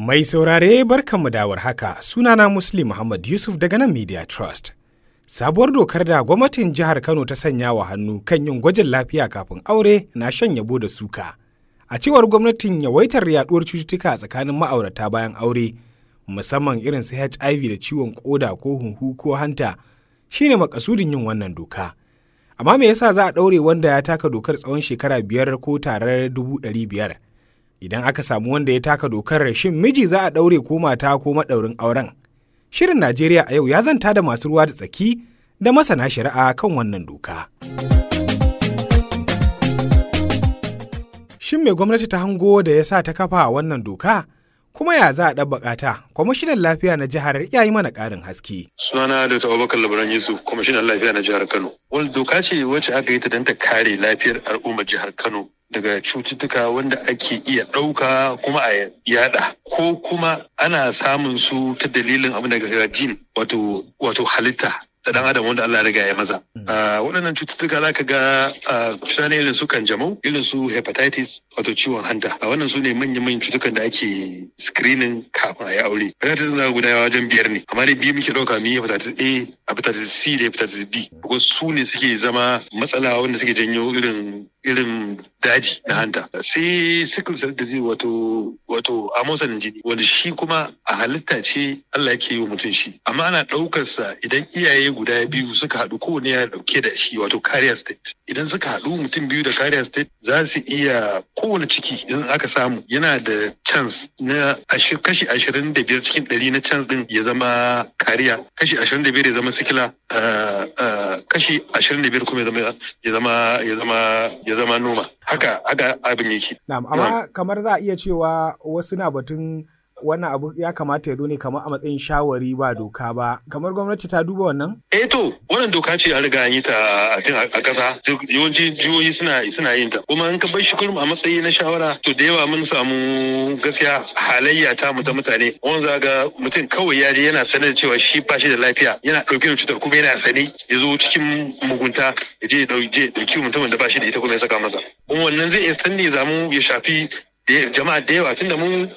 Mai saurare barkanmu da haka sunana Muslim Muhammad Yusuf daga nan Media Trust. Sabuwar dokar da gwamnatin jihar Kano ta sanya wa hannu kan yin gwajin lafiya kafin aure na shan yabo da suka. A cewar gwamnatin yawaitar yaduwar cututtuka tsakanin ma'aurata bayan aure, musamman irin su HIV da ciwon koda ko hunhu ko hanta, shine makasudin yin wannan doka. Amma me yasa za a ɗaure wanda ya taka dokar tsawon shekara biyar ko tarar dubu ɗari biyar? Idan aka samu wanda ya taka dokar shin miji za a ɗaure ko mata ko maɗaurin auren? Shirin Najeriya a yau ya zanta da masu ruwa da tsaki da masana shari'a kan wannan doka. Shin me gwamnati ta hango da ya sa ta kafa wannan doka? Kuma ya za a ɗabbaƙa ta? Kwamishinan lafiya na jihar ya yi mana ƙarin haske. Sunana da Abubakar Labaran Yusuf, kwamishinan lafiya na jihar Kano. Wani doka ce wacce aka yi ta don ta kare lafiyar al'ummar jihar Kano daga cututtuka wanda ake iya ɗauka kuma a yada ko kuma ana samun su ta dalilin abin daga jin wato wato halitta da dan adam wanda Allah ya riga ya maza. Waɗannan cututtuka za ka ga cuta ne irin su kanjamau, irin su hepatitis wato ciwon hanta. A wannan su ne manyan cutukan da ake screening kafin a yi aure. Hepatitis na guda wajen biyar ne, amma dai biyu muke ɗauka mu yi hepatitis A, hepatitis C da hepatitis B. Ko su ne suke zama matsala wanda suke janyo irin irin daji na hanta. Sai sickle cell disease wato wato amosanin jini wanda shi kuma a halitta ce Allah yake yi wa mutum shi. Amma ana ɗaukarsa idan iyaye guda biyu suka haɗu kowane ya ɗauke da shi wato carrier state idan suka haɗu mutum biyu da carrier state za su iya kowane ciki idan aka samu yana da chance na kashi ashirin da biyar cikin ɗari na chance din ya zama kariya kashi ashirin da biyar ya zama sikila kashi ashirin da biyar kuma ya zama ya zama ya zama noma haka haka abin yake. amma kamar za a iya cewa wasu na batun wannan abu ya kamata ya zo ne kamar a matsayin shawari ba doka ba kamar gwamnati ta duba wannan eh to wannan doka ce an riga an yi ta a ƙasa yawanci jihohi suna suna yin ta kuma in ka bar shi kurum a matsayi na shawara to da yawa mun samu gaskiya halayya ta mu ta mutane wanda ga mutum kawai ya je yana sanar da cewa shi ba shi da lafiya yana ɗauke da cutar kuma yana sane ya zo cikin mugunta ya je ya ɗauki mutumin da ba shi da ita kuma ya saka masa kuma wannan zai iya sanne zamu ya shafi jama'a da yawa tunda mun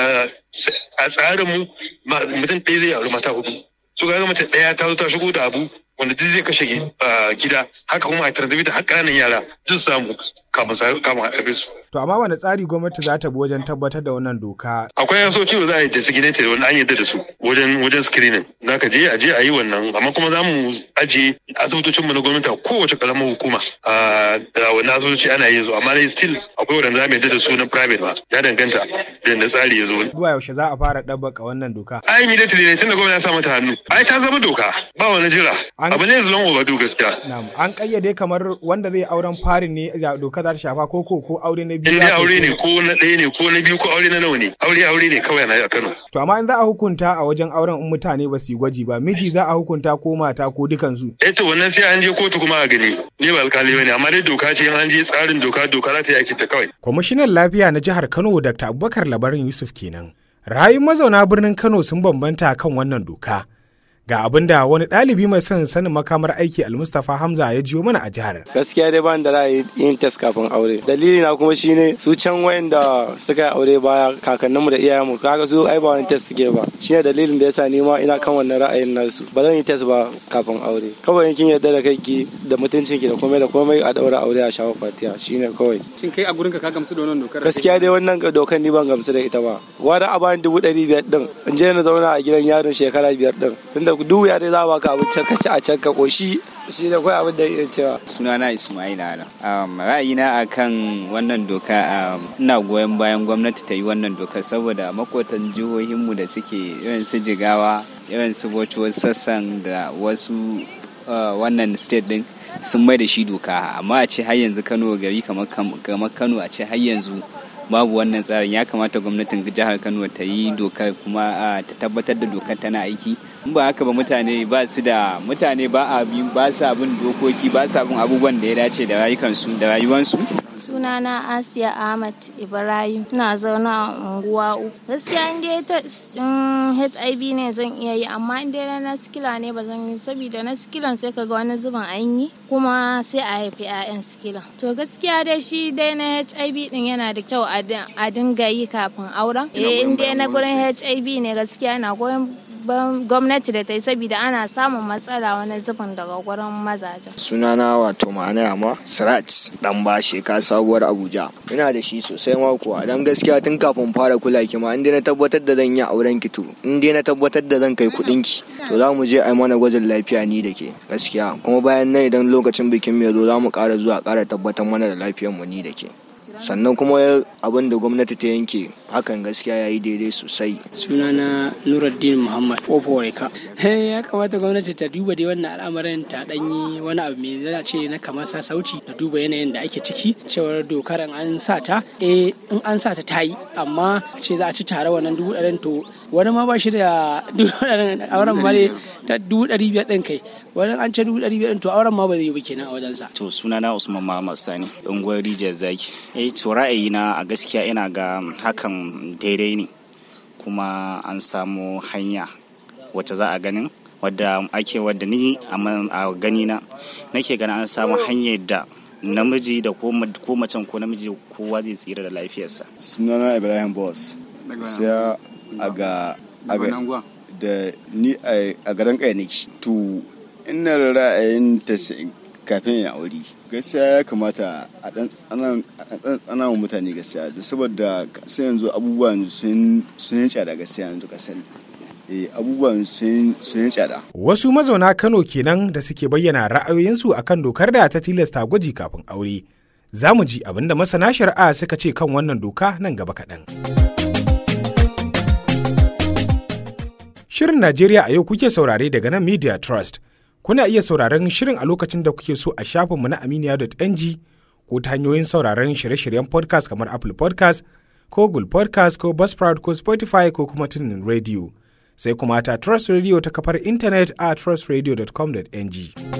a tsarin mu mutum ɗaya zai auri mata hudu su ga mace ɗaya ta zo ta shigo da abu wanda duk zai kashe gida haka kuma a tarzabi da har ƙananan yara duk samu kamun kamun a su. To amma wani tsari gwamnati za ta bi wajen tabbatar da wannan doka? Akwai yasoci da za a yi designated wanda an yarda da su wajen wajen screening. Za ka je a je a yi wannan amma kuma za mu ajiye asibitocinmu na gwamnati a kowace ƙaramar hukuma. Da wannan asibitoci ana yin su amma dai still akwai wanda za mu yarda da su na private ba ya danganta da yadda tsari ya zo. Zuwa yaushe za a fara ɗabbaka wannan doka? Ai immediately ne tun da gwamnati ya sa mata hannu. Ai ta zama doka ba wani jira. Abu ne zuwan overdue gaskiya. An kayyade kamar wanda zai auren farin ne doka za ta shafa ko ko ko aure na biyu. In dai aure ne ko na ɗaya ne ko na biyu ko aure na nawa ne aure aure ne kawai na a Kano. To amma in za a hukunta a wajen auren in mutane ba su yi gwaji ba miji za a hukunta ko mata ko dukansu. Eh to wannan sai an je kotu kuma a gani ni ba alkali bane amma dai doka ce in an je tsarin doka doka za ta yi ta kawai. Kwamishinan lafiya na jihar Kano Dr. Abubakar Labarin Yusuf kenan. Rayun mazauna birnin Kano sun bambanta kan wannan doka. ga abin da wani ɗalibi mai son sanin makamar aiki almustafa hamza ya jiyo mana a jihar gaskiya dai ban da ra'ayi yin test kafin aure dalili na kuma shine su can wayanda suka yi aure baya kakanninmu da iyayenmu kaga su ai ba wani test suke ba shine dalilin da yasa ni ma ina kan wannan ra'ayin nasu ba zan yi test ba kafin aure kawai kin yarda da kai da mutuncin ki da komai da komai a daura aure a shawo fatiya shine kawai shin kai a gurin ka ka gamsu da wannan dokar gaskiya dai wannan dokar ni ban gamsu da ita ba wani a bani dubu ɗari biyar din in je na zauna a gidan yaron shekara biyar din tunda duk ya dai za ba ka abinci ka ci a can ka koshi shi da kawai abin da ya cewa sunana ismail ala um, ra'ayina akan wannan doka um, ina goyon bayan gwamnati ta yi wannan doka saboda makotan jihohinmu da suke irin su jigawa irin su bocci sassan da wasu uh, wannan state din sun mai da shi doka amma a ce har yanzu kano gari kamar kano a ce har yanzu babu wannan tsarin ya kamata gwamnatin jihar kano ta yi dokar kuma ta tabbatar da dokar tana aiki in ba haka ba mutane ba su da mutane ba a bi ba sa bin dokoki ba sa bin abubuwan da ya dace da rayukansu da rayuwansu Sunana Asiya Ahmad Ibrahim. Ina zaune a unguwa uku. Gaskiya in dai ta HIV ne zan iya yi amma in dai na sikila ne ba zan yi saboda na sikilan sai kaga wani zubin an yi kuma sai a haifi 'ya'yan sikila. To gaskiya dai shi dai na HIV din yana da kyau a dinga yi kafin auren. Eh in dai na gurin HIV ne gaskiya na goyon gwamnati da ta yi saboda ana samun matsala wani zubin daga gurin mazajen. sunana wato ma'ana amma sirat dan bashe ka sabuwar abuja ina da shi sosai ma kuwa dan gaskiya tun kafin fara kula ki ma inda na tabbatar da zan yi auren ki to in dai na tabbatar da zan kai kuɗin ki to za mu je a mana gwajin lafiya ni da ke gaskiya kuma bayan nan idan lokacin bikin mai zo za mu ƙara zuwa ƙara tabbatar mana da lafiyar mu ni da ke sannan kuma abin da gwamnati ta yanke hakan gaskiya ya yi daidai sosai sunana nuruddin muhammad oporeka ya kamata gwamnati ta duba dai wannan al'amarin ta danyi wani abu mai zai ce na kamar sauci da duba yanayin da ake ciki cewar dokar an sa ta eh in an sa ta ta yi amma ce za a ci tare wannan dubu ɗarin to wani ma ba shi da dubu ɗarin auren ma ta dubu ɗari biyar ɗin kai wani an ce dubu ɗari biyar to auren ma ba zai yi ba kenan a wajensa. to sunana usman muhammad sani unguwar rijiyar zaki eh to ra'ayina a gaskiya ina ga hakan daidai ne kuma an samu hanya wacce za a ganin wadda ake wadda ni a gani na nake ganin an samu hanyar da namiji da ko macen ko namiji kowa zai tsira da lafiyarsa sunana ibrahim boss sai a ga da ni a garin kai nake to ina ra'ayin ta kafin ya aure gaskiya ya kamata a dan tsana wa mutane gaskiya saboda sai yanzu abubuwan sun yi tsada gaskiya yanzu ka sani abubuwan sun yi tsada wasu mazauna kano kenan da suke bayyana ra'ayoyinsu akan dokar da ta tilasta gwaji kafin aure za mu ji abinda masana shari'a suka ce kan wannan doka nan gaba kaɗan. Shirin Najeriya a yau kuke saurare daga nan Media Trust. Kuna iya sauraron shirin a lokacin da kuke so a shafinmu na aminiya.ng ko ta hanyoyin sauraron shirye-shiryen podcast kamar Apple podcast ko Google podcast ko Buzzsprout ko Spotify ko kuma tunin radio. Sai kuma ta Trust Radio ta kafar intanet a trustradio.com.ng.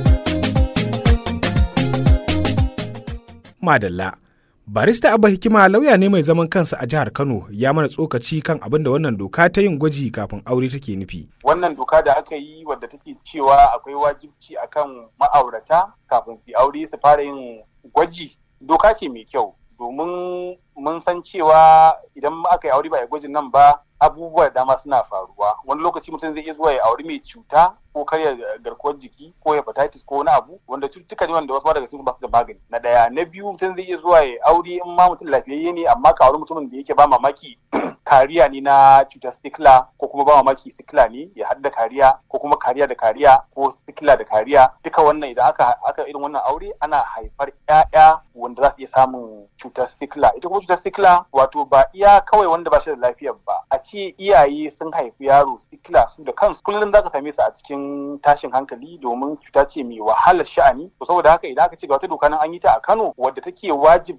Madalla. Barista Abba Hikima lauya ne mai zaman kansa a jihar Kano ya mana tsokaci kan abin da wannan doka ta yin gwaji kafin aure take nufi. Wannan doka da aka yi wadda take cewa akwai wajibci akan ma'aurata kafin su aure su fara yin gwaji doka ce mai kyau domin mun san cewa idan aka yi aure ba a gwajin nan ba abubuwa dama suna faruwa wani lokaci mutum zai iya zuwa ya auri mai cuta ko karya garkuwar jiki ko hepatitis ko wani abu wanda cututtuka ne wanda wasu daga cikin ba su da magani na daya na biyu mutum zai iya zuwa ya aure in ma mutum lafiyayye ne amma ka auri mutumin da yake ba mamaki kariya ne na cutar sikila ko kuma ba mamaki sikila ne ya hadda kariya ko kuma kariya da kariya ko sikila da kariya duka wannan idan aka aka irin wannan aure ana haifar ƴaƴa wanda za su iya samun cutar sikila ita kuma cutar sikila wato ba iya kawai wanda ba shi da lafiyar ba a ce iyaye sun haifi yaro sikila su da kansu kullum za ka same su a cikin tashin hankali domin cuta ce mai wahalar sha'ani to saboda haka idan aka ce ga wata doka nan an yi ta a Kano wadda take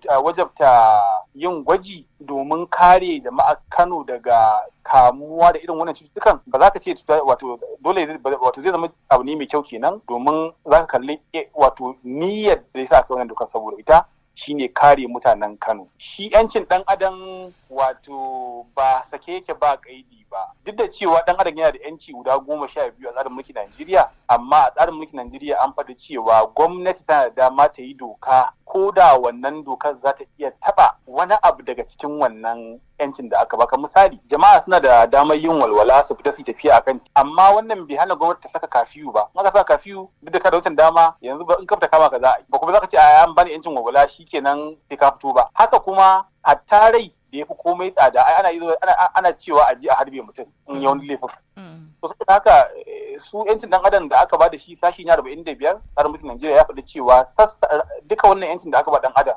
wajabta yin gwaji domin kare jama'a Kano daga kamuwa da irin wannan cututtukan ba za ka ce wato dole wato zai zama abu ne mai kyau kenan domin za ka kalli wato niyyar da ya sa aka wannan dokar saboda ita shine kare mutanen Kano. Shi 'yancin ɗan adam wato ba sake yake ba kaidi ba. Duk da cewa ɗan adam yana da 'yanci guda goma sha biyu a tsarin mulkin Najeriya, amma a tsarin mulkin Najeriya an faɗi cewa gwamnati tana da dama ta yi doka ko da wannan dokar za ta iya taɓa wani abu daga cikin wannan 'yancin da aka baka misali jama'a suna da damar yin walwala su fita su tafiya akan amma wannan bai hana gwamnati ta saka kafiyu ba in aka saka kafiyu duk da kada wucin dama yanzu ba in ka fita kama ka za a yi ba kuma za ka ce a an bani 'yancin walwala shikenan sai ka fito ba haka kuma hatta rai da ya fi komai tsada ai ana ana ana cewa a je a harbe mutum in ya wani laifin to saboda haka su yancin dan adam da aka ba da shi sashi na 45 tsarin mulkin Najeriya ya faɗi cewa duka wannan yancin da aka ba dan adam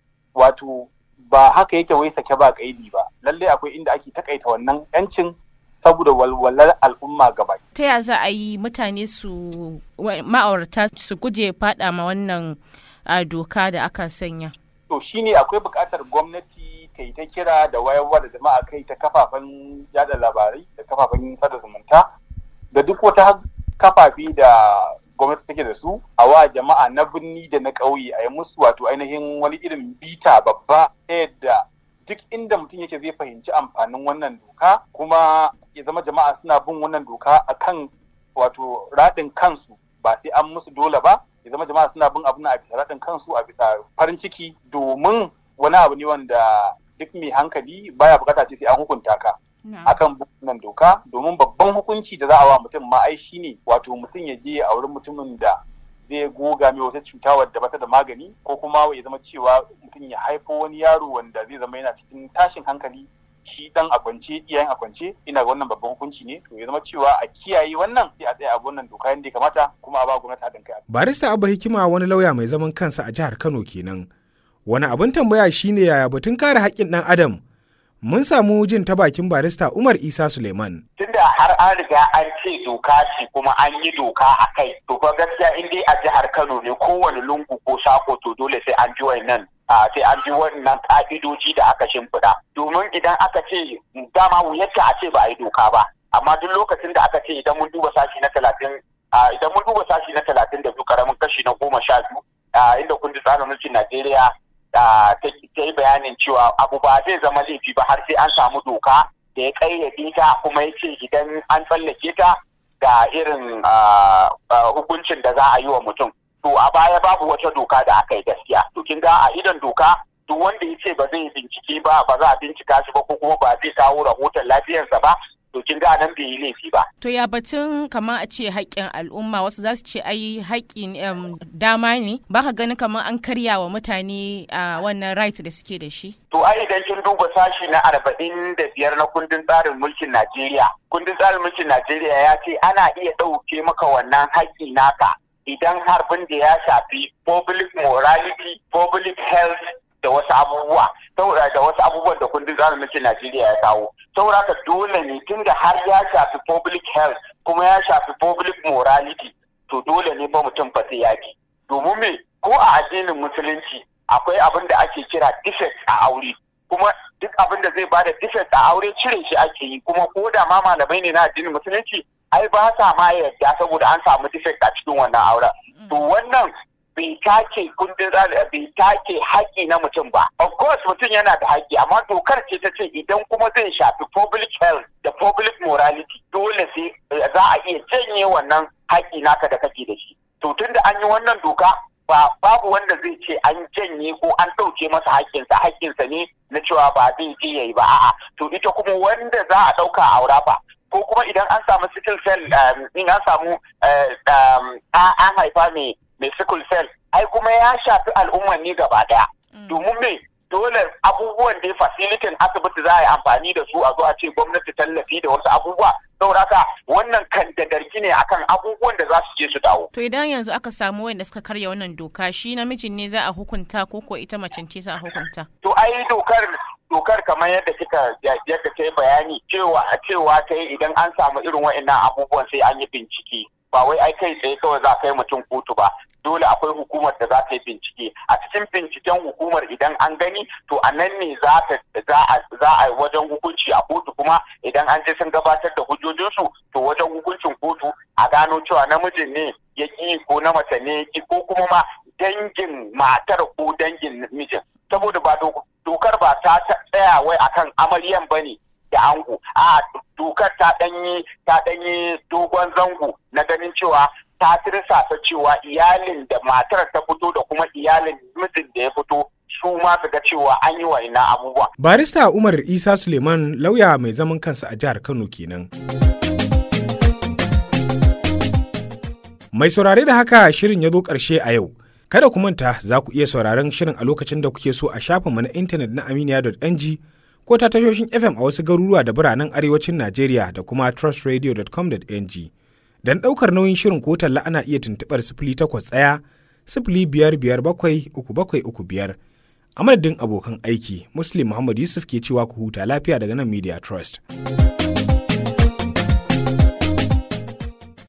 wato ba haka yake wai sake ba kaidi ba lallai akwai inda ake takaita wannan yancin saboda walwalar al'umma gaba. Ta ya za a yi mutane su ma'aurata su guje fada ma wannan doka da aka sanya? To shine akwai buƙatar gwamnati ta yi ta kira da wayarwa da jama'a kai ta kafafen yada labarai da kafafen sada zumunta da duk wata kafafi da gwamnati take da su a wa jama'a na birni da na ƙauye a yi musu wato ainihin wani irin bita babba ta yadda duk inda mutum yake zai fahimci amfanin wannan doka kuma ya zama jama'a suna bin wannan doka akan wato raɗin kansu ba sai an musu dole ba ya zama jama'a suna bin abin a bisa raɗin kansu a bisa farin ciki domin wani abu ne wanda duk mai hankali baya bukata ce sai an hukunta ka akan wannan doka domin babban hukunci da za a wa mutum ma ai shine wato mutum ya je a wurin mutumin da zai goga mai wata cuta wadda bata da magani ko kuma ya zama cewa mutum ya haifo wani yaro wanda zai zama yana cikin tashin hankali shi dan a kwance iyayen a kwance ina ga wannan babban hukunci ne to ya zama cewa a kiyaye wannan sai a tsaya a wannan doka yadda ya kamata kuma a ba gwamnati haɗin kai. barista abba hikima wani lauya mai zaman kansa a jihar kano kenan wani abin tambaya shine yaya batun kare haƙƙin ɗan adam mun samu jin ta bakin barista Umar Isa Suleiman. Tunda har an riga an ce doka ce kuma an yi doka a kai, to fa gaskiya in dai a jihar Kano ne kowane lungu ko sako to dole sai an ji wannan sai an bi wannan ka'idoji da aka shimfiɗa. Domin idan aka ce dama wuyarta a ce ba a yi doka ba, amma duk lokacin da aka ce idan mun duba sashi na talatin idan mun duba sashi na talatin da biyu karamin kashi na goma sha biyu inda kundin tsarin mulkin Najeriya ta yi bayanin cewa abu ba zai zama laifi ba har sai an samu doka da ya kayyade ta kuma ya ce idan an tsallake ta ga irin hukuncin da za a yi wa mutum to a baya babu wata doka da aka yi gaskiya to kin ga a idan doka duk wanda ya ce ba zai bincike ba ba za a bincika shi ba ko kuma ba zai kawo rahoton lafiyarsa ba to kin ga nan bai yi laifi ba. To ya batun kamar a ce haƙƙin al'umma wasu za su ce ai haƙƙin dama ne ba ka gani kamar an karya wa mutane a wannan right da suke da shi. To ai idan kin duba sashi na arba'in da biyar na kundin tsarin mulkin Najeriya. Kundin tsarin mulkin Najeriya ya ce ana iya ɗauke maka wannan haƙƙi naka idan harbin da ya shafi public morality, public health da wasu abubuwa da wasu abubuwan da kundin tsarin mulkin Najeriya ya kawo. Saboda haka dole ne tunda har ya shafi public health kuma ya shafi public morality to dole ne ba mutum fa sai yaki. Domin me ko a addinin musulunci akwai abin da ake kira defect a aure kuma duk abin da zai bada defect a aure cire shi ake yi kuma ko da ma malamai ne na addinin musulunci ai ba sa ma yarda saboda an samu defect a cikin wannan auren. To wannan bai take kundin bai take haƙƙi na mutum ba. Of course mutum yana da haƙƙi amma dokar ce ta ce idan kuma zai shafi public health da public morality dole sai za a iya janye wannan haƙƙi naka da kake da shi. To tun da an yi wannan doka ba babu wanda zai ce an janye ko an ɗauke masa haƙƙinsa haƙƙinsa ne na cewa ba zai je yayi ba a'a to ita kuma wanda za a ɗauka a aura ba ko kuma idan an samu sickle cell in an samu an haifa mai mai sickle cell ai kuma ya shafi al'umman ne gaba daya domin me dole abubuwan da fasilitin asibiti za a yi amfani da su a zo a ce gwamnati tallafi da wasu abubuwa saboda haka wannan kan da garki ne akan abubuwan da za su je su dawo. To idan yanzu aka samu wanda suka karya wannan doka shi namijin ne za a hukunta ko ko ita macen ce za a hukunta? To ai dokar dokar kamar yadda kika yadda ta yi bayani cewa cewa ta yi idan an samu irin wa'annan abubuwan sai an yi bincike ba wai ai kai tsaye kawai za kai mutum kotu ba dole akwai hukumar da za ta yi bincike a cikin binciken hukumar idan an gani to a nan ne za a wajen hukunci a kotu kuma idan an je sun gabatar da hujjojinsu to wajen hukuncin kotu a gano cewa namijin ne ya ki ko na mace ne ya ki ko kuma ma dangin matar ko dangin mijin saboda ba dokar ba ta tsaya wai akan amaryan bane da ango a dokar ta danyi ta danyi dogon zango na ganin cewa ta tirsasa cewa iyalin da matar ta fito da kuma iyalin mijin da ya fito su ma su ga cewa an yi wa ina abubuwa. Barista Umar Isa Suleiman lauya mai zaman kansa a jihar Kano kenan. Mai saurare da haka shirin ya zo ƙarshe a yau. Kada ku manta za ku iya sauraron shirin a lokacin da kuke so a shafinmu na intanet na aminiya.ng ko ta tashoshin FM a wasu garuruwa da biranen arewacin Najeriya da kuma trustradio.com.ng. Don ɗaukar nauyin shirin ko talla ana iya tuntuɓar sifili takwas ɗaya sifili biyar biyar bakwai uku bakwai uku biyar. A madadin abokan aiki, Muslim Muhammad Yusuf ke cewa ku huta lafiya daga nan Media Trust.